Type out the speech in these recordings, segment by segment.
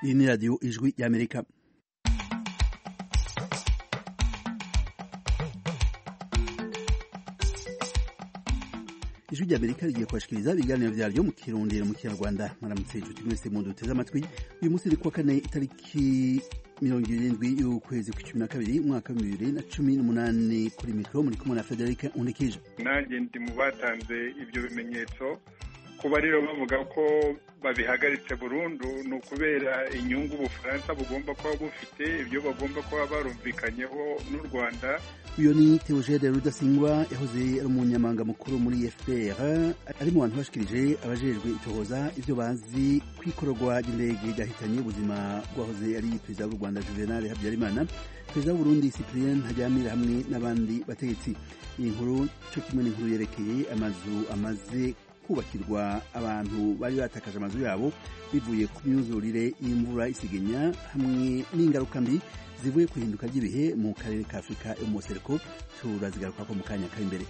iyi ni radiyo ijwi y'amerika ijwi ry'amerika rigiye kubashikiriza ibiganiro vyaryo mu kirundi mu kinyarwanda mwaramutse inshuti mwese mu duteze amatwi uyu munsi ni kuwa kane itariki mirongo irindwi y'ukwezi kw'icumi na kabiri umwaka wa bibiri na cumi n'umunani kuri mikoro muri kumwe na federike unikije nanjye ndi mu batanze ibyo bimenyetso kuba rero bavuga ko babihagaritse burundu ni ukubera inyungu ubufaransa bugomba kuba bufite ibyo bagomba kuba barumvikanyeho n'u rwanda uyu ni teogene rudasingwa yahoze ari umunyamabanga mukuru muri fpr ari mu bantu bashikirije abajejwe itohoza ibyo bazi ku ikororwa ry'indege ryahitanye ubuzima bwahoze ari perezida w'u rwanda juvenal habyarimana perezida w'uburundi cyprien ntajyamira hamwe n'abandi bategetsi iyi nkuru cyo kimwe n'inkuru yerekeye amazu amaze kubakirwa abantu bari batakaje amazu yabo bivuye ku myuzurire y'imvura isigenya hamwe n'ingaruka mbi zivuye ku ihinduka ry'ibihe mu karere ka afurika yo mu musereko turazigaruka ko mu kanya kari imbere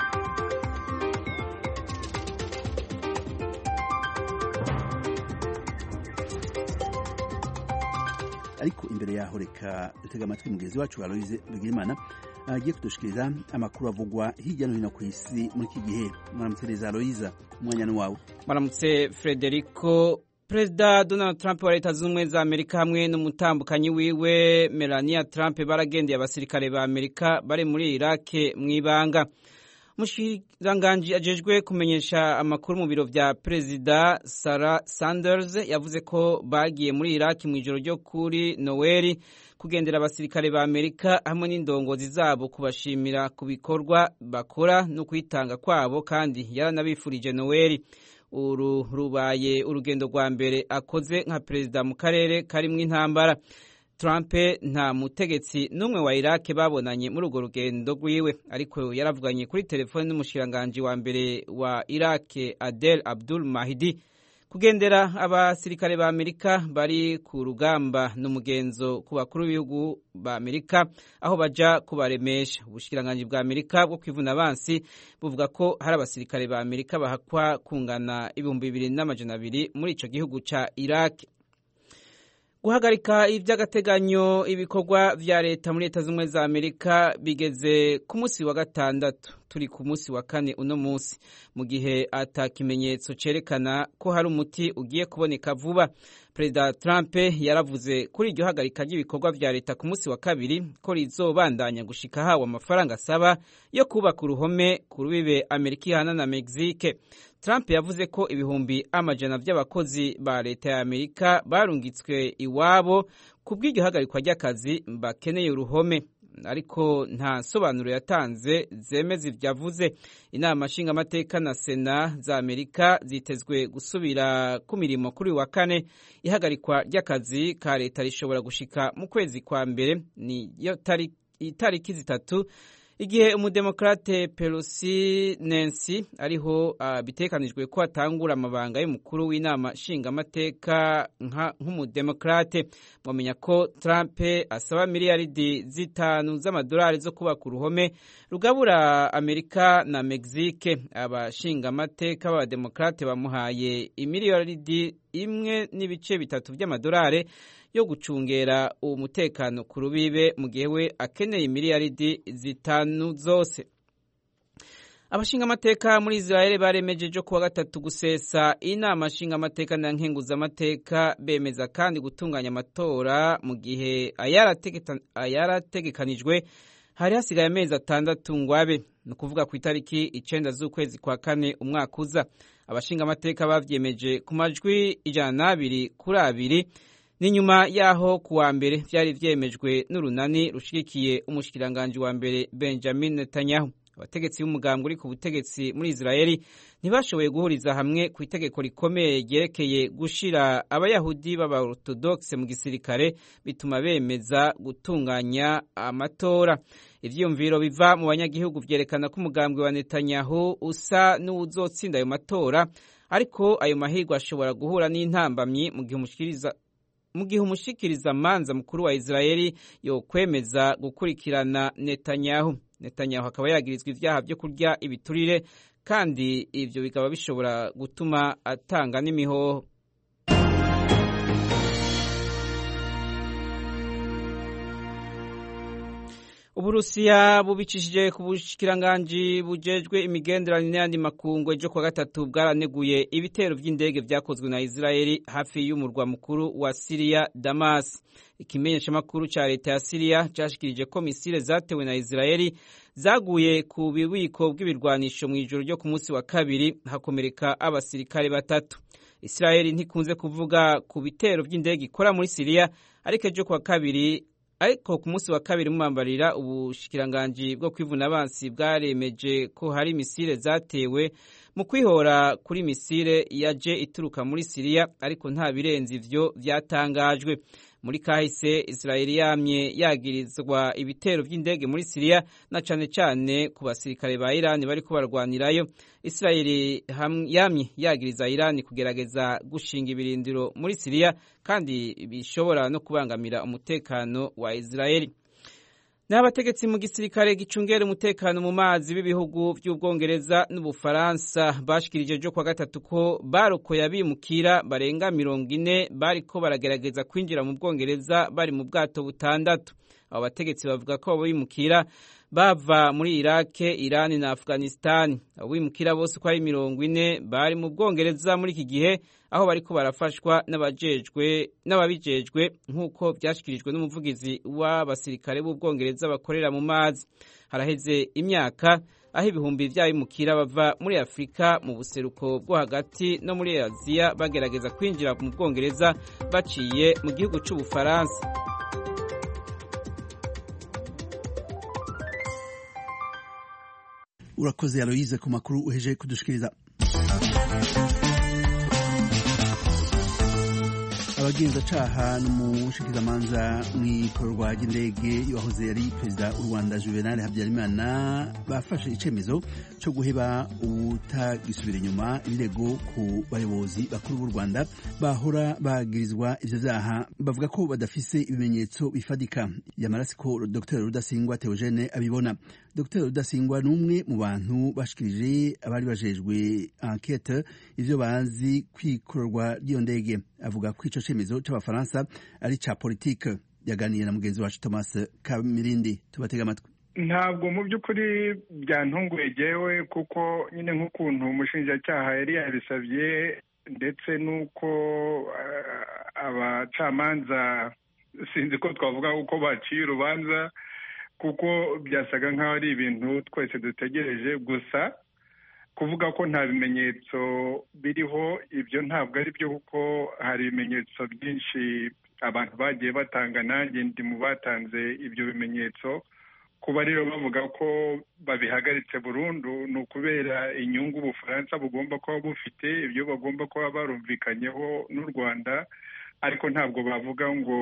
ariko imbere yaho reka dutega amatwi mugenzi wacu aloise bigirimana agiye kudushikiriza amakuru avugwa hirya no hino ku isi muri iki gihe mwaramutse neza aloise umwanya ni wawe mwaramutse frederico perezida donald trump wa leta zunze ubumwe za amerika hamwe n'umutambukanyi wiwe melania trump baragendeye abasirikare ba amerika bari muri irake mu ibanga umushikiranganji ajejwe kumenyesha amakuru mu biro vya perezida sarah sanders yavuze ko bagiye muri iraki mu ijoro ryo kuri noweli kugendera abasirikare ba amerika hamwe n'indongozi zabo kubashimira ku bikorwa bakora no kwitanga kwabo kandi yaranabifurije noweli uru rubaye urugendo rwa mbere akoze nka perezida mu karere karimwo intambara Trump nta mutegetsi n'umwe wa Iraq babonanye muri urwo rugendo rwiwe ariko yaravuganye kuri telefone n'umushikiranganji wa mbere wa Iraq Adel Abdul Mahdi kugendera abasirikare ba Amerika bari ku rugamba n'umugenzo ku bakuru b'ibihugu ba Amerika aho baja kubaremesha ubushikiranganji bwa Amerika bwo kwivuna abansi buvuga ko hari abasirikare ba Amerika bahakwa kungana ibihumbi bibiri n'amajana abiri muri ico gihugu ca Iraq guhagarika iby'agateganyo ibikorwa vya leta muri leta z'ubumwe za amerika bigeze ku munsi wa gatandatu turi ku munsi wa kane uno munsi mu gihe ata kimenyetso cerekana ko hari umuti ugiye kuboneka vuba perezida trump yaravuze kuri iryo hagarika ry'ibikorwa vya leta ku munsi wa kabiri ko rizobandanya gushika hawe amafaranga asaba yo kubaka uruhome ku rubibe amerika ihana na mexique Trump yavuze ko ibihumbi amajana vy'abakozi ba leta ya Amerika barungitswe iwabo ku bw'iryo hagarikwa ry'akazi bakeneye uruhome ariko nta nsobanuro yatanze zemeza ivyo avuze inama nshingamateka na sena za amerika zitezwe gusubira ku mirimo kuri wa kane ihagarikwa ry'akazi ka leta rishobora gushika mu kwezi kwa mbere niyo itariki zitatu igihe umudemokrate Pelosi Nancy ariho uh, bitekanijwe ko atangura amabanga y'umukuru w'inama nshingamateka nk'umudemokrate mwamenya ko Trump asaba miliyaridi zitanu z'amadolari zo kubaka uruhome rugabura Amerika na Mexique abashingamateka b'abademokrate bamuhaye imiliyaridi imwe n'ibice bitatu by'amadolari yo gucungera umutekano ku rubibe mu gihe we akeneye miliyaridi zitanu zose abashingamateka muri israel baremejeje kuwa gatatu gusesa inama nshingamateka na nkenguzamateka bemeza kandi gutunganya amatora mu gihe ayarategekanijwe hari hasigaye amezi atandatu ngo abe ni ukuvuga ku itariki icenda z'ukwezi kwa kane umwaka uza abashingamateka bavyemeje ku majwi ijana n'abiri kuri abiri ni nyuma yaho ku wa mbere vyari vyemejwe n'urunani rushigikiye umushikiranganji wa mbere Benjamin Netanyahu abategetsi b'umugambwe uri ku butegetsi muri Israeli ntibashoboye guhuriza hamwe ku itegeko rikomeye ryerekeye gushira abayahudi b'abaorthodoxe mu gisirikare bituma bemeza gutunganya amatora ivyiyumviro biva mu banyagihugu vyerekana ko umugambwe wa Netanyahu usa n'uwuzotsinda ayo matora ariko ayo mahirwe ashobora guhura n'intambamyi mu gihe umushikiriza mu gihe umushikiriza manza mukuru wa Israeli yo kwemeza gukurikirana Netanyahu Netanyahu akaba yagirizwa ivyaha vyo kurya ibiturire kandi ivyo bikaba bishobora gutuma atanga n'imihoho uburusiya bubicishije ku bushikiranganji bujejwe imigenderanire n'ayandi makungu ejo kuwa gatatu bwaraneguye ibitero vy'indege vyakozwe na israeli hafi y'umurwa mukuru wa siriya damas ikimenyeshamakuru ca leta ya siriya cashikirije ko misile zatewe na israeli zaguye ku bubiko bw'ibirwanisho mw'ijoro ryo ku munsi wa kabiri hakomereka abasirikare batatu israeli ntikunze kuvuga ku bitero vy'indege ikora muri siriya ariko ejo kuwa kabiri ariko ku munsi wa kabiri mumambarira ubushikiranganji bwo kwivuna abansi bwaremeje ko hari misile zatewe mu kwihora kuri misile yaje ituruka muri siriya ariko nta birenze ivyo vyatangajwe muri kahise israeli yamye yagirizwa ibitero vy'indege muri siriya na cane cane ku basirikare ba irani bariko barwanirayo israeli yamye yagiriza irani kugerageza gushinga ibirindiro muri siriya kandi bishobora no kubangamira umutekano wa israeli n'abategetsi mu gisirikare gicungera umutekano mu mazi b'ibihugu by'ubwongereza n'ubufaransa bashikirije ejo kwa gatatu ko barokoye abimukira barenga mirongo ine bariko baragerageza kwinjira mu bwongereza bari mu bwato butandatu abo bategetsi bavuga ko abo bimukira bava muri irake irani na afghanistan abo bimukira bose uko ari mirongo ine bari mu bwongereza muri iki gihe aho bariko barafashwa n'ababijejwe nk'uko vyashikirijwe n'umuvugizi w'abasirikare b'ubwongereza bakorera mu mazi haraheze imyaka aho ibihumbi vy'abimukira bava muri afurika mu buseruko bwo hagati no muri aziya bagerageza kwinjira mu bwongereza baciye mu gihugu c'ubufaransa urakoze aloyize ku makuru uheje kudushikiriza abagenzacaha n'umushikizamanza mw'ikorwa ry'indege wahoze yari perezida w'u rwanda juvenal habyarimana bafashe icemezo co guheba ubutagisubira inyuma ibirego ku bayobozi bakuru b'u rwanda bahora bagirizwa ivyo vyaha bavuga ko badafise ibimenyetso bifadika yamara siko dr rudasingwa theogene abibona dr rudasingwa ni umwe mu bantu bashikirije abari bajejwe enquete ivyo bazi kw'ikorwa ry'iyo ndege avuga ko ico cemezo c'abafaransa ari ca politike yaganiye na mugenzi wacu thomas kamirindi tubatega amatwi ntabwo mu by'ukuri byantunguye jewe kuko nyine nk'ukuntu umushinjacyaha yari yabisabye ndetse n'uko abacamanza sinzi ko twavuga uko baciye urubanza kuko byasaga nk'aho ari ibintu twese dutegereje gusa kuvuga ko nta bimenyetso biriho ibyo ntabwo ari byo kuko hari ibimenyetso byinshi abantu bagiye batanga nanjye ndi mu batanze ibyo bimenyetso kuba rero bavuga ko babihagaritse burundu ni ukubera inyungu ubufaransa bugomba kuba bufite ibyo bagomba kuba barumvikanyeho n'u rwanda ariko ntabwo bavuga ngo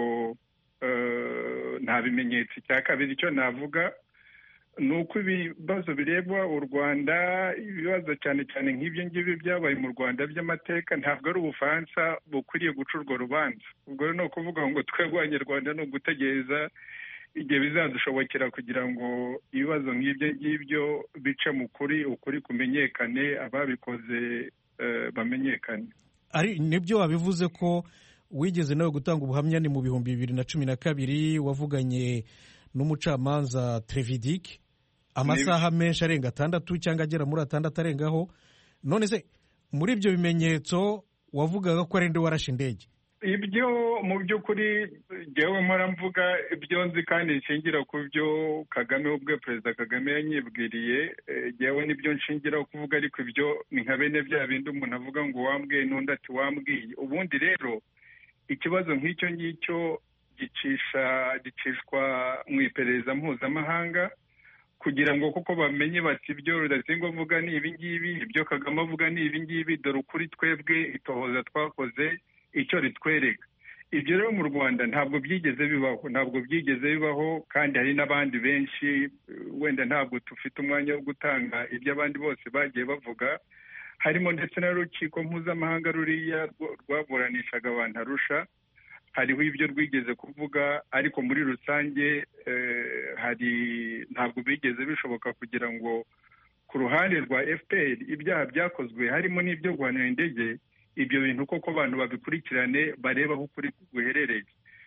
nta bimenyetso icya kabiri icyo navuga ni uko ibibazo bireba u rwanda ibibazo cyane cyane nk'ibyo ngibyo byabaye mu rwanda by'amateka ntabwo ari ubufaransa bukwiriye guca urwo rubanza ubwo rero ni ukuvuga ngo twebwe abanyarwanda ni ugutegereza igihe bizadushobokera kugira ngo ibibazo nk'ibyo ngibyo bice mu kuri ukuri kumenyekane ababikoze bamenyekane ari nibyo wabivuze ko wigeze nawe gutanga ubuhamya ni mu bihumbi bibiri na cumi na kabiri wavuganye n'umucamanza Trevidic amasaha menshi arenga atandatu cyangwa agera muri atandatu arengaho none se muri ibyo bimenyetso wavugaga ko ari nde warashe indege ibyo mu by'ukuri ngewe mpora mvuga ibyo nzi kandi nshingira ku byo kagame ubwe perezida kagame yanyibwiriye ngewe nibyo nshingiraho kuvuga ariko ibyo ni nka bene bya bindi umuntu avuga ngo wambwiye n'undi ati wambwiye ubundi rero ikibazo nk'icyo ngicyo gicisha gicishwa mu iperereza mpuzamahanga kugira ngo kuko bamenye bati ibyo rudasingwa avuga ni ibingibi ibyo kagame avuga ni ibingibi dore ukuri twebwe itohoza twakoze icyo ritwereka ibyo rero mu rwanda ntabwo byigeze bibaho ntabwo byigeze bibaho kandi hari n'abandi benshi wenda ntabwo dufite umwanya wo gutanga ibyo abandi bose bagiye bavuga harimo ndetse n'urukiko mpuzamahanga ruriya rwaburanishaga abantu arusha hariho ibyo rwigeze kuvuga ariko muri rusange hari ntabwo bigeze bishoboka kugira ngo ku ruhande rwa fpr ibyaha byakozwe harimo n'ibyo guhanira indege ibyo bintu koko abantu babikurikirane barebe aho ukuri guherereye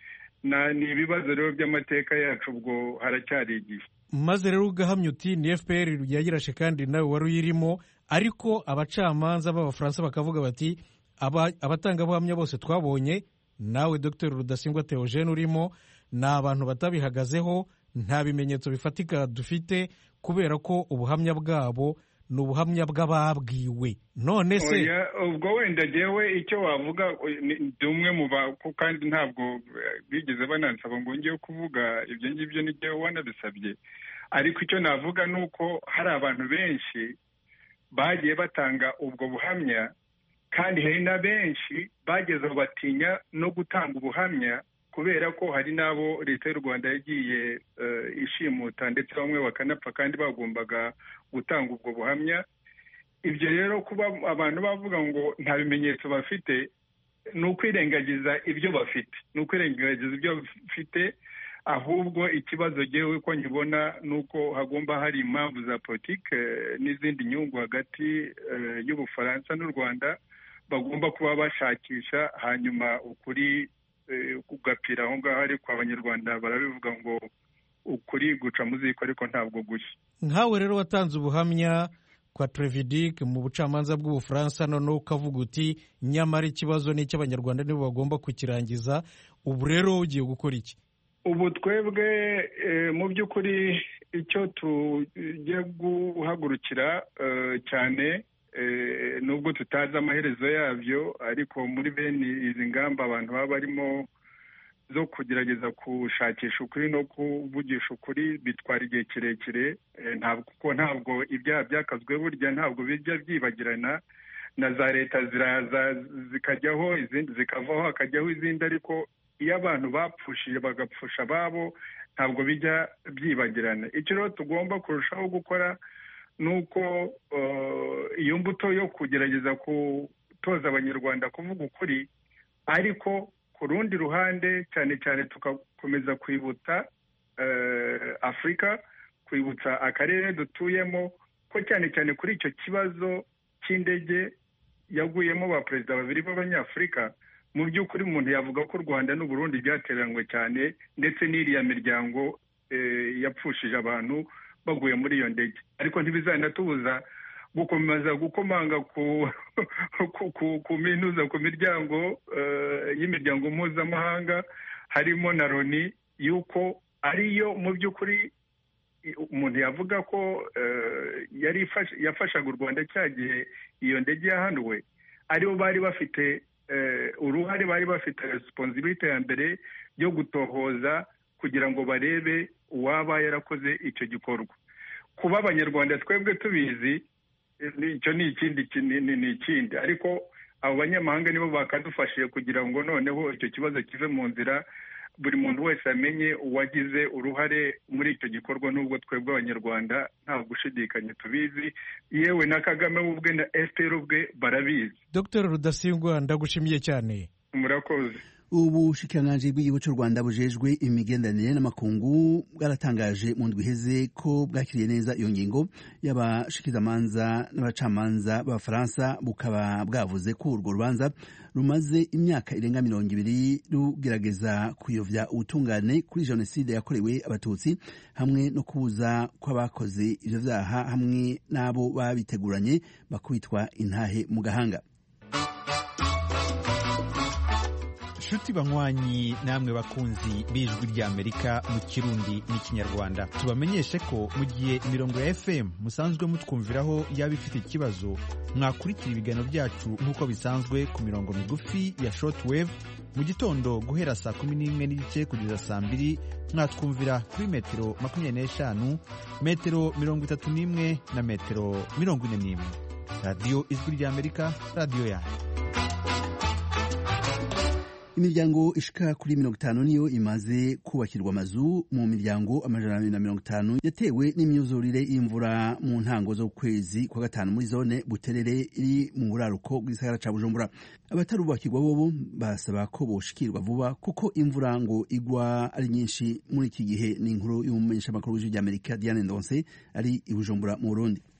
ni ibibazo rero by'amateka yacu ubwo haracyari igihe maze rero ugahamya uti ni fpr yagirashe kandi nawe wari uyirimo ariko abacamanza b'abafaransa bakavuga bati abatangabuhamya bose twabonye nawe dr rudasingwa theogene urimo ni abantu batabihagazeho nta bimenyetso bifatika dufite kubera ko ubuhamya bwabo ni ubuhamya bw'ababwiwe none se ubwo wenda ngewe icyo wavuga ni umwe mu kandi ntabwo bigeze banansaba ngo ngewe kuvuga ibyo ngibyo ni ngewe wanabisabye ariko icyo navuga ni uko hari abantu benshi bagiye batanga ubwo buhamya kandi hari na benshi bageze aho batinya no gutanga ubuhamya kubera ko hari n'abo leta y'u rwanda yagiye ishimuta ndetse bamwe bakanapfa kandi bagombaga gutanga ubwo buhamya ibyo rero kuba abantu bavuga ngo nta bimenyetso bafite ni ukwirengagiza ibyo bafite ni ukwirengagiza ibyo bafite ahubwo ikibazo ngewe ko nkibona ni uko hagomba hari impamvu za politiki n'izindi nyungu hagati y'ubufaransa n'u rwanda bagomba kuba bashakisha hanyuma ukuri kugapira aho ngaho ariko abanyarwanda barabivuga ngo ukuri guca mu ziko ariko ntabwo gushya nkawe rero watanze ubuhamya kwa Trevidic mu bucamanza bw'ubufaransa noneho ukavuga uti nyamara ikibazo ni icy'abanyarwanda nibo bagomba kukirangiza ubu rero ugiye gukora iki ubu twebwe mu by'ukuri icyo tugiye guhagurukira cyane nubwo tutazi amaherezo yabyo ariko muri bene izi ngamba abantu baba barimo zo kugerageza gushakisha ukuri no kuvugisha ukuri bitwara igihe kirekire kuko ntabwo ibyaha byakazwe burya ntabwo bijya byibagirana na za leta ziraza zikajyaho izindi zikavaho hakajyaho izindi ariko iyo abantu bapfushije bagapfusha ababo ntabwo bijya byibagirana icyo rero tugomba kurushaho gukora ni uko iyo mbuto yo kugerageza gutoza abanyarwanda kuvuga ukuri ariko ku rundi ruhande cyane cyane tugakomeza kwibutsa afurika kwibutsa akarere dutuyemo ko cyane cyane kuri icyo kibazo cy'indege yaguyemo ba perezida babiri b'abanyafurika mu by'ukuri umuntu yavuga ko u rwanda n'uburundi byateranywe cyane ndetse n'iriya miryango yapfushije abantu baguye muri iyo ndege ariko ntibizanatubuza gukomeza gukomanga ku minuza ku miryango y'imiryango mpuzamahanga harimo na loni y'uko ariyo mu by'ukuri umuntu yavuga ko yari yafashaga u rwanda cya gihe iyo ndege yahanuwe aribo bari bafite uruhare bari bafite resiponsibite ya mbere yo gutohoza kugira ngo barebe uwaba yarakoze icyo gikorwa kuba abanyarwanda twebwe tubizi icyo ni ikindi ni ikindi ariko abo banyamahanga nibo bakadufashije kugira ngo noneho icyo kibazo kive mu nzira buri muntu wese amenye uwagize uruhare muri icyo gikorwa n'ubwo twebwe abanyarwanda nta gushidikanya tubizi yewe na kagame ubwe na efuperi ubwe barabizi dr rudasingwa ndagushimiye cyane murakoze ubushikiranganji bw'igihugu cy'u rwanda bujejwe imigenderanire n'amakungu bwaratangaje mu ndwi iheze ko bwakiriye neza iyo ngingo y'abashikizamanza n'abacamanza b'abafaransa bukaba bwavuze ko urwo rubanza rumaze imyaka irenga mirongo ibiri rugerageza kuyovya ubutungane kuri jenoside yakorewe abatutsi hamwe no kubuza kw'abakoze ivyo vyaha hamwe n'abo babiteguranye bakubitwa intahe mu gahanga nshuti banywanyi namwe bakunzi b'ijwi ry'amerika mu kirundi n'ikinyarwanda tubamenyeshe ko mu gihe imirongo ya fm musanzwe mutwumviraho yaba ifite ikibazo mwakurikira ibiganiro byacu nk'uko bisanzwe ku mirongo migufi ya shortwave mu gitondo guhera saa kumi n'imwe n'igice kugeza saa mbiri mwatwumvira kuri metero makumyabiri n'eshanu metero mirongo itatu n'imwe na metero mirongo ine n'imwe radiyo ijwi ry'amerika radiyo yanyu imiryango ishika kuri mirongo itanu niyo imaze kubakirwa amazu mu miryango amajana abiri na mirongo itanu yatewe n'imyuzurire y'imvura mu ntango z'ukwezi kwa gatanu muri zone buterere iri mu buraruko bw'isagara ca bujumbura abatarubakirwa bobo basaba ko boshikirwa vuba kuko imvura ngo igwa ari nyinshi muri iki gihe ni inkuru y'umumenyeshamakuru w'ijwi ry'amerika diane ndonse ari i bujumbura mu burundi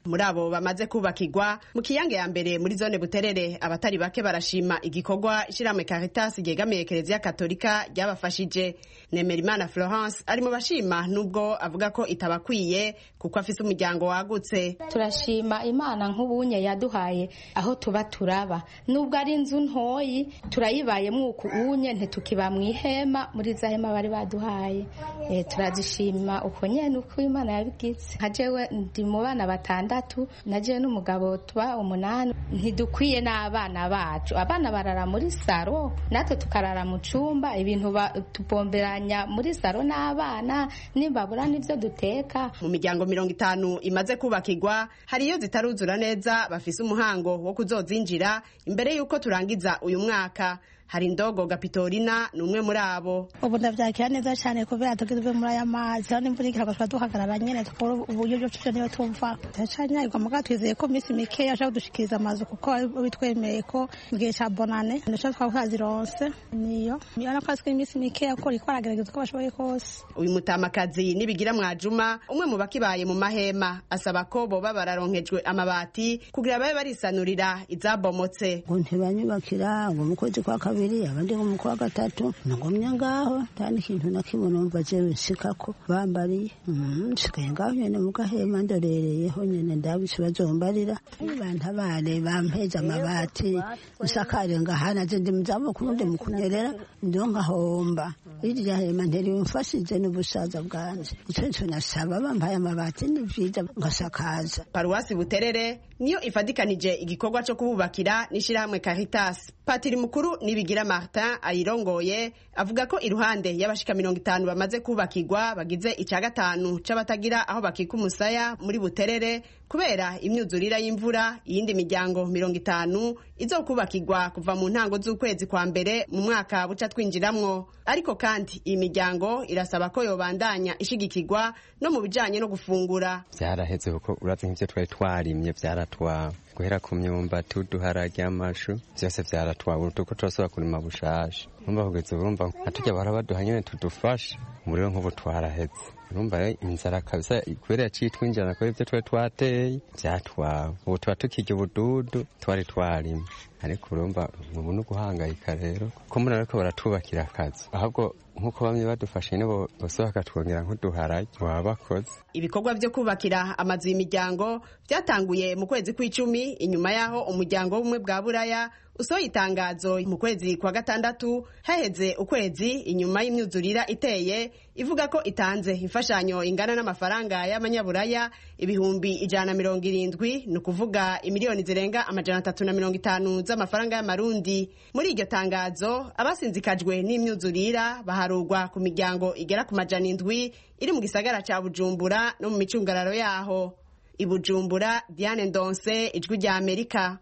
muri abo bamaze kubakirwa mu kiyange ya mbere muri zone buterere abatari bake barashima igikorwa ishyirahamwe caritas ryegamiye kereziya katolika ryabafashije nemerimana florence ari mu bashima nubwo avuga ko itabakwiye kuko afise umuryango wagutse turashima imana nk'ubunye yaduhaye aho tuba turaba nubwo ari inzu ntoyi turayibayemo uku unye ntitukiba mu ihema muri za hema bari baduhaye e, turazishima uko nyene uko imana yabigize nka jewe ndi mu bana batandatu na jewe n'umugabo tuba umunani ntidukwiye n'abana bacu abana barara muri saro natwe tukarara mu cumba ibintu tupomberanya muri saro n'abana nimbabura n'ivyo duteka mu miryango mirongo itanu imaze kubakirwa hari iyo zitaruzura neza bafise umuhango wo kuzozinjira imbere y'uko turangiza uyu mwaka hari indogo gapitorina ni umwe muri abo ubu ndabyakira neza cyane kubera tugizwe muri aya mazi aho n'imvura igira tuba duhagarara nyine tukabura uburyo bwo tuja niyo tumva turacanyagirwa muga twizeye ko minsi mikeya ashaka kudushikiriza amazu kuko bitwemeye ko mu gihe ca bonane ndashaka twaba twazironse niyo niyo ko azwi iminsi mikeya ko riko aragerageza uko bashoboye kose uyu mutamakazi nibigira mwajuma umwe mu bakibaye mu mahema asaba ko boba bararonkejwe amabati kugira babe barisanurira izabomotse ngo ntibanyubakira ngo mu kwezi kwa kabiri abandi ngo mu kwa gatatu nagumye ngaho nta n'ikintu na kimwe numva jewe nshikako bambariye nsigaye ngaho nyene mu gahema ndorereyeho nyene ndabise bazombarira bantabare bampeze amabati nsakare ngahana je ndi muzabukuru ndi mu kunyerera ndiho ngahomba irya hema nterimfashije n'ubusaza bwanje ico nico nasaba bampaye amabati ni vyiza ngasakaza paruwasi buterere niyo ifadikanije igikorwa co kuhubakira n'ishirahamwe caritas patiri mukuru nibigira martin ayirongoye avuga ko iruhande y'abashika mirongo itanu bamaze kubakirwa bagize ica gatanu c'abatagira aho bakika umusaya muri buterere kubera imyuzurira y'imvura iyindi miryango mirongo itanu izokubakirwa kuva mu ntango z'ukwezi kwa mbere mu mwaka buca twinjiramwo ariko kandi iyi miryango irasaba ko yobandanya ishigikirwa no mu bijanye no gufungura vyaraheze kuko urazi nk'ivyo twari twarimye vyaratwawe guhera ku myumbati uduharage amashu vyose vyaratwawe utuko turasubira kurima bushasha urumva kugeza urumva nka turya bahora baduha nyene tudufasha umuriro nk'ubu twaraheze urumva rero inzara kabisa kubera yaciye twinjirana kubera ivyo twari twateye vyatwawe ubu tuba tukirya ubududu twari twarimye ariko urumva ubu ni uguhangayika rero kuko muri ariko baratubakira akazi ahubwo nk'uko bamwe badufashe nibo bose bakatwongera nk'uduharage baba bakoze ibikorwa vyo kubakira amazu y'imiryango vyatanguye mu kwezi kw'icumi inyuma y'aho umuryango w'ubumwe bwa buraya usohoye itangazo mu kwezi kwa gatandatu haheze ukwezi inyuma y'imyuzurira iteye ivuga ko itanze imfashanyo ingana n'amafaranga y'amanyaburaya ibihumbi ijana na mirongo irindwi ni ukuvuga imiliyoni zirenga amajana atatu na mirongo itanu z'amafaranga y'amarundi muri iryo tangazo abasinzikajwe n'imyuzurira baharurwa ku miryango igera ku majana indwi iri mu gisagara ca bujumbura no mu micungararo yaho i bujumbura diane ndonse ijwi rya amerika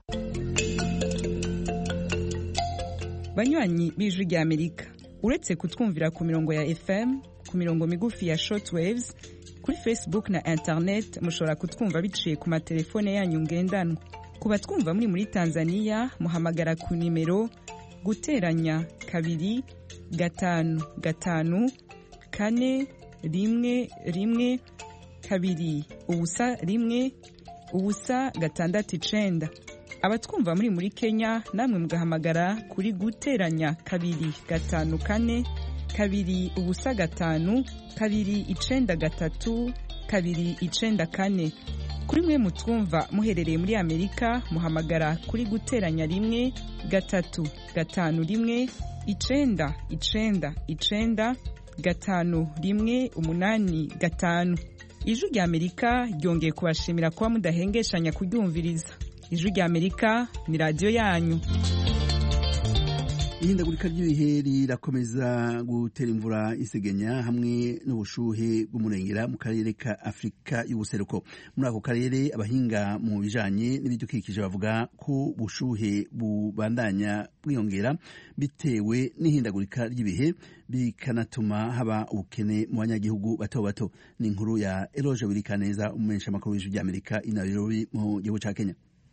banywanyi b'ijwi rya amerika uretse kutwumvira ku mirongo ya fm ku mirongo migufi ya shortwaves kuri facebook na internet mushobora kutwumva biciye ku matelefone yanyu ngendanwa ku batwumva muri muri tanzania muhamagara ku nimero guteranya kabiri gatanu gatanu kane rimwe rimwe kabiri ubusa rimwe ubusa gatandatu icenda abatwumva muri muri kenya namwe mugahamagara kuri guteranya kabiri gatanu kane kabiri ubusa gatanu kabiri icenda gatatu kabiri icenda kane kuri mwe mutwumva muherereye muri amerika muhamagara kuri guteranya rimwe gatatu gatanu rimwe icenda icenda icenda gatanu rimwe umunani gatanu ijwi rya amerika ryongeye kubashimira kuba mudahengeshanya kuryumviriza ijwi rya amerika ni radiyo yanyu ihindagurika ry'ibihe rirakomeza gutera imvura isegenya hamwe n'ubushuhe bw'umurengera mu karere ka afurika y'ubuseruko muri ako karere abahinga mu bijanye n'ibidukikije bavuga ko ubushuhe bubandanya bwiyongera bitewe n'ihindagurika ry'ibihe bikanatuma haba ubukene mu banyagihugu bato bato ni inkuru ya eroje wirikaneza umumenyeshamakuru w'ijwi ry'amerika i nairobi mu gihugu ca kenya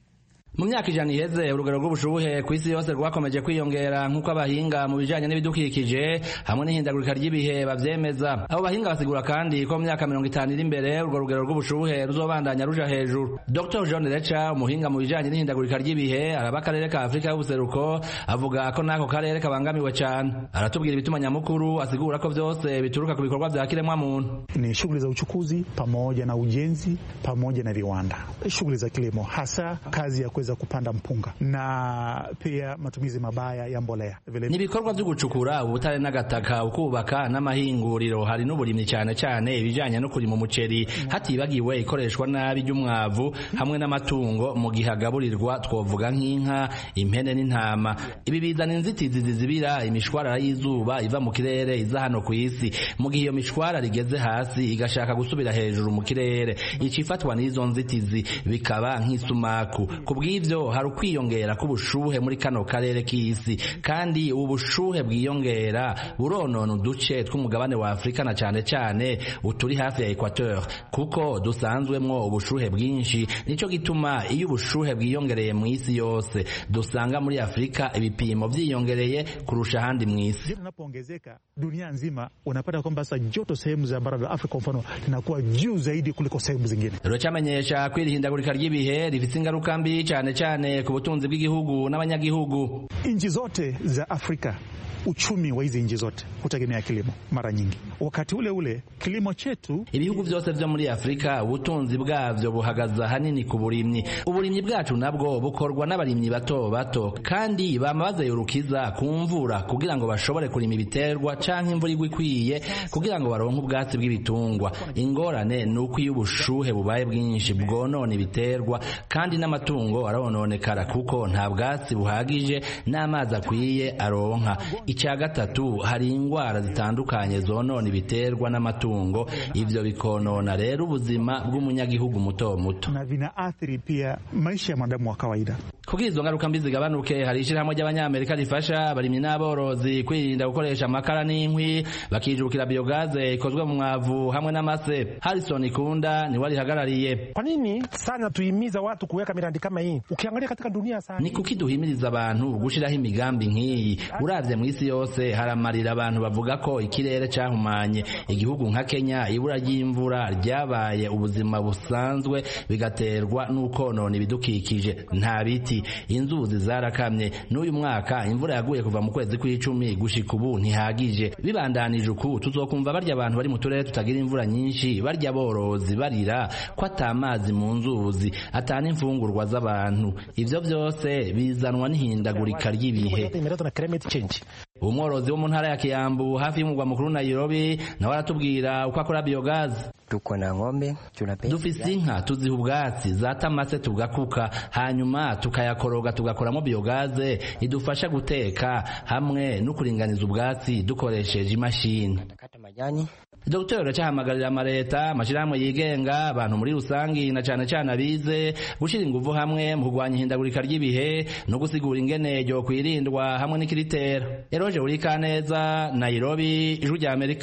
mu myaka ijana iheze urugero rw'ubushubuhe ku isi yose rwakomeje kwiyongera nk'uko abahinga mu bijanye n'ibidukikije hamwe n'ihindagurika ry'ibihe bavyemeza abo bahinga basigura kandi ko mu myaka mirongo itanu iri imbere urwo rugero rw'ubushubuhe ruzobandanya ruja hejuru dr john reca umuhinga mu bijanye n'ihindagurika ry'ibihe araba akarere ka afurika y'ubuseruko avuga ko n'ako karere kabangamiwe cane aratubwira ibituma nyamukuru asigura ko vyose bituruka ku bikorwa vya kiremwa muntu ni shughuli za uchukuzi pamoja na ujenzi pamoja na viwanda shughuli za kilimo hasa kazi ya kuweza kupanda mpunga na pia matumizi mabaya ya mbolea ni ibikorwa vyo gucukura ubutare n'agataka ukubaka n'amahinguriro hari n'uburimyi cyane cyane ibijanye no kurima umuceri hatibagiwe ikoreshwa nabi ry'umwavu hamwe n'amatungo mu gihe agaburirwa twovuga nk'inka impene n'intama ibi bizana inzitizi zizibira imishwarara y'izuba iva mu kirere iza hano ku isi mu gihe iyo mishwarara igeze hasi igashaka gusubira hejuru mu kirere icifatwa n'izo nzitizi bikaba nk'isumaku kubw'ivyo hari ukwiyongera k'ubushuhe muri kano karere k'isi kandi ubu bushuhe bwiyongera buronona uduce tw'umugabane wa afurika na cane cane uturi hafi ya equateur kuko dusanzwemwo ubushuhe bwinshi nico gituma iyo ubushuhe bwiyongereye mu isi yose dusanga muri afurika ibipimo vyiyongereye kurusha ahandi mu isi unapoongezeka dunia nzima unapata kwamba sasa joto sehemu za bara la Afrika kwa mfano linakuwa juu zaidi kuliko sehemu zingine. Ruracamenyesha ko iri hindagurika ry'ibihe rifite ingaruka mbi cyane cyane ku butunzi bw'igihugu n'abanyagihugu. Nchi zote za Afrika uchumi wa hizi nchi zote hutegemea kilimo mara nyingi. Wakati ule ule kilimo chetu, ibihugu byose vyo muri Afrika ubutunzi bwavyo buhagaza hanini ku burimyi. Uburimyi bwacu nabwo bukorwa n'abarimyi bato bato, kandi bama bazeyurukiza ku mvura kugira ngo bashobore kurima ibiterwa canke imvura igwa ikwiye kugira ngo baronke ubwatsi bw'ibitungwa. Ingorane ni uko iyo ubushuhe bubaye bwinshi bwonona ibiterwa kandi n'amatungo arononekara kuko nta bwatsi buhagije n'amazi akwiye aronka icya gatatu hari indwara zitandukanye zonona ibiterwa n'amatungo ivyo bikonona rero ubuzima bw'umunyagihugu muto muto na vinaathiri pia maisha ya mwanadamu wa kawaida kugira izo ngaruka mbi zigabanuke hari ishyirahamwe ry'abanyamerika rifasha abarimyi n'aborozi kwirinda gukoresha amakara n'inkwi bakijukira biogaze ikozwe mu mwavu hamwe n'amase harrison ikunda niwe arihagarariye kwa nini sana tuhimiza watu kuweka miradi kama hii ukiangalia katika dunia sana ni kuki duhimiriza abantu gushiraho imigambi nk'iyi uravye mu isi yose haramarira abantu bavuga ko ikirere cahumanye igihugu nka Kenya ibura ry'imvura ryabaye ubuzima busanzwe bigaterwa n'ukonona ibidukikije nta biti inzuzi zarakamye n'uyu mwaka imvura yaguye kuva mu kwezi kw'icumi gushika ubu ntihagije bibandanije uku tuzokumva barya abantu bari mu turere tutagira imvura nyinshi barya borozi barira ko atamazi mu nzuzi atana imfungurwa z'abantu ivyo vyose bizanwa n'ihindagurika ry'ibihe umworozi wo mu ntara ya Kiyambu hafi y'umugwa mukuru Nairobi nawe aratubwira uko akora biogazi tuko na ng'ombe dufise inka tuziha ubwatsi zatamase tugakuka hanyuma tukayakoroga tugakoramo biogaze idufasha guteka hamwe no kuringaniza ubwatsi dukoresheje imashini Dr. Racahamagarira amareta amashirahamwe yigenga abantu muri rusangi na cane cane abize gushira inguvu hamwe mu kurwanya ihindagurika ry'ibihe no gusigura ingene ryo kwirindwa hamwe n'ikiritera Eroje Urikaneza Nairobi Ijwi rya Amerika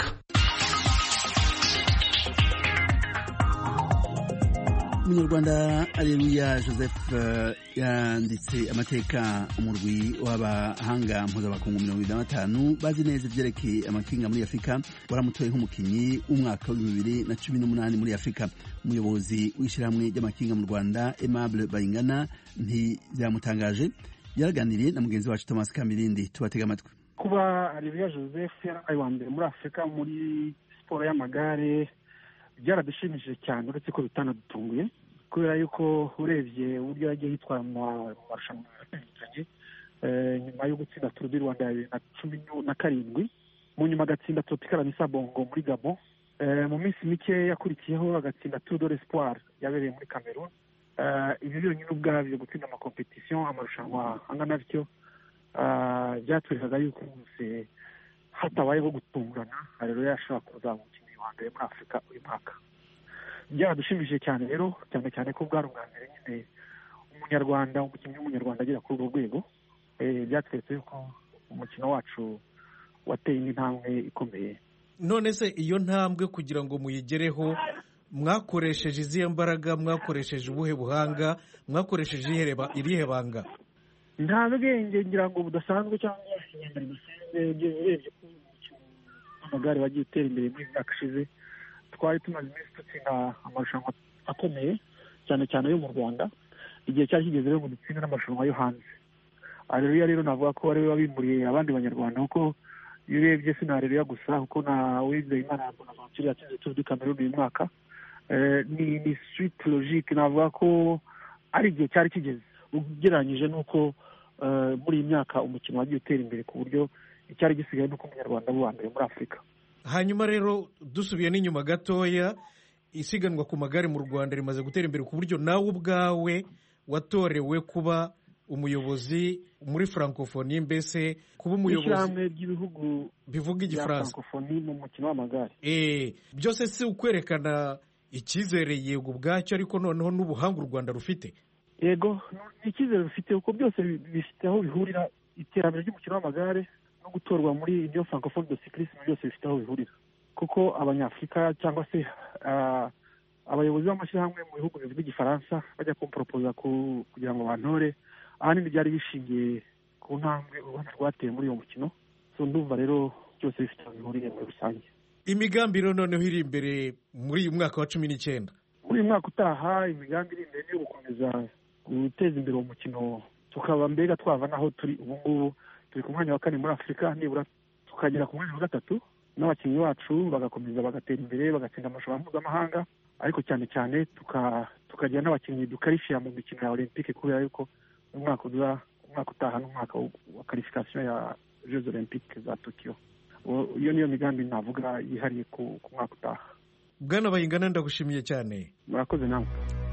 umunyarwanda areruya joseph yanditse amateka umurwi w'abahanga mpuzabakungu mirongo ibiri na batanu bazi neza ibyerekeye amakinga muri afurika waramutoye nk'umukinnyi w'umwaka w'ibihumbi bibiri na cumi n'umunani muri afurika umuyobozi w'ishyirahamwe ry'amakinga mu rwanda aimable bayingana ntibyamutangaje yaraganiriye na mugenzi wacu thomas kamirindi tubatega amatwi kuba areruya joseph yarabaye uwa mbere muri afurika muri siporo y'amagare byaradushimishije cyane uretse ko bitanadutunguye kubera yuko urebye uburyo yagiye yitwara mu marushanwa atandukanye nyuma yo gutsinda turu di rwanda ya bibiri na cumi na karindwi mu nyuma agatsinda tropikara misabongo muri gabo mu minsi mike yakurikiyeho agatsinda turu do l'espoir yabereye muri cameroon ibi byonyine ubwabyo gutsinda amakompetisiyo amarushanwa angana bityo byatwerekaga yuko rwose hatabayeho gutungurana rero yashobora kuzaba umukinnyi wa mbere muri afurika uyu mwaka byaradushimishije cyane rero cyane cyane ko bwari ubwa mbere nyine umunyarwanda umukinnyi w'umunyarwanda agera kuri urwo rwego byatweretse yuko umukino wacu wateye indi ntambwe ikomeye none se iyo ntambwe kugira ngo muyigereho mwakoresheje izihe mbaraga mwakoresheje ubuhe buhanga mwakoresheje irihe banga nta bwenge ngira ngo budasanzwe cyangwa inyambaro bidasanzwe urebye ko umukino w'amagare wagiye utera imbere muri myaka ishize twari tumaze iminsi dutsinda amarushanwa akomeye cyane cyane yo mu rwanda igihe cyari kigeze rero ngo dutsinde n'amarushanwa yo hanze areruya rero navuga ko ari we wabimburiye abandi banyarwanda kuko iyo urebye si na areruya gusa kuko na wizeye imana bonaventure yatsinze turu di kameruni uyu mwaka ni ni switi logike navuga ko ari igihe cyari kigeze ugereranyije n'uko muri iyi myaka umukino wagiye utera imbere ku buryo icyari gisigaye n'uko umunyarwanda aba uwa mbere muri afurika hanyuma rero dusubiye n'inyuma gatoya isiganwa ku magare mu rwanda rimaze gutera imbere ku buryo nawe ubwawe watorewe kuba umuyobozi muri francophonie mbese kuba umuyobozi ishyirahamwe ry'ibihugu bivuga igifaransa francophonie mu mukino w'amagare eh byose si ukwerekana icyizere yego ubwacyo ariko noneho n'ubuhanga u rwanda rufite yego ni icyizere rufite kuko byose bifite aho bihurira iterambere ry'umukino w'amagare no gutorwa muri ibyo francophone de cyclisme byose bifite aho bihurira kuko abanyafurika cyangwa se abayobozi b'amashyirahamwe mu bihugu bivuga igifaransa bajya kumporopoza kugira ngo bantore ahanini byari bishingiye ku ntambwe u rwanda rwateye muri uwo mukino so ndumva rero byose bifite aho bihuriye muri rusange imigambi rero noneho iri imbere muri uyu mwaka wa cumi n'icyenda muri uyu mwaka utaha imigambi iri imbere yo gukomeza guteza imbere uwo mukino tukaba mbega twava n'aho turi ubu ngubu turi ku mwanya wa kane muri afurika nibura tukagera ku mwanya wa gatatu n'abakinnyi bacu bagakomeza bagatera imbere bagatsinda amarushanwa mpuzamahanga ariko cyane cyane tukagira n'abakinnyi dukarifiya mu mikino ya olympique kubera yuko umwaka uza umwaka utaha n'umwaka wa karifikasiyo ya jeux olympique za tokiyo iyo niyo migambi navuga yihariye ku mwaka utaha bwana bayingana ndagushimiye cyane murakoze nawe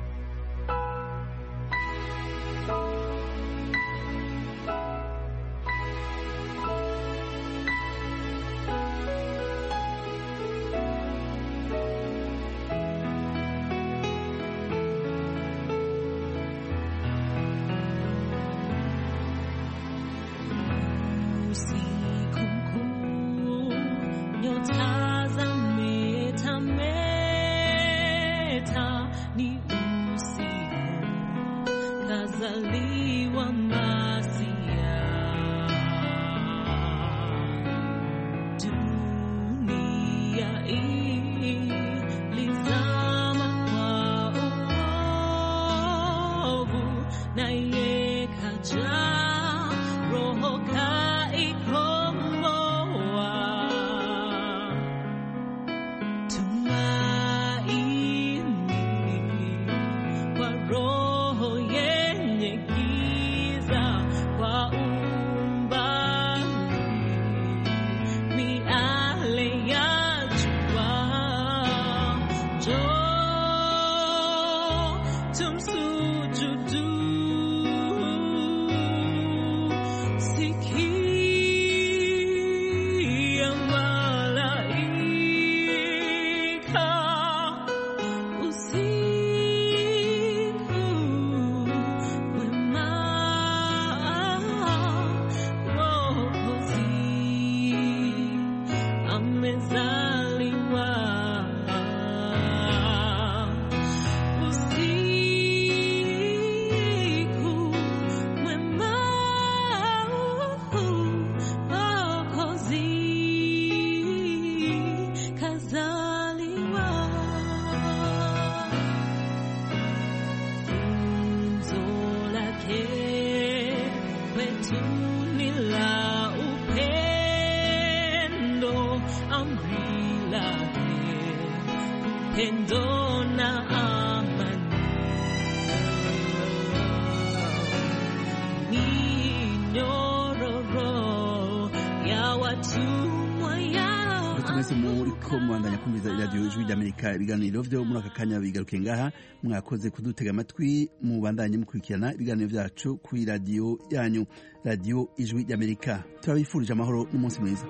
mwese muriko mubandanya kumviza iradiyo ijwi ry'amerika ibiganiro vyo muri aka kanya bigaruke ngaha mwakoze kudutega amatwi mubandanye mukurikirana ibiganiro vyacu kuri radiyo yanyu radiyo ijwi ry'amerika turabifurije amahoro n'umunsi mwiza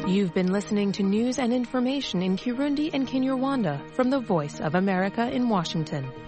You've been listening to news and information in Kirundi and Kinyarwanda from the Voice of America in Washington.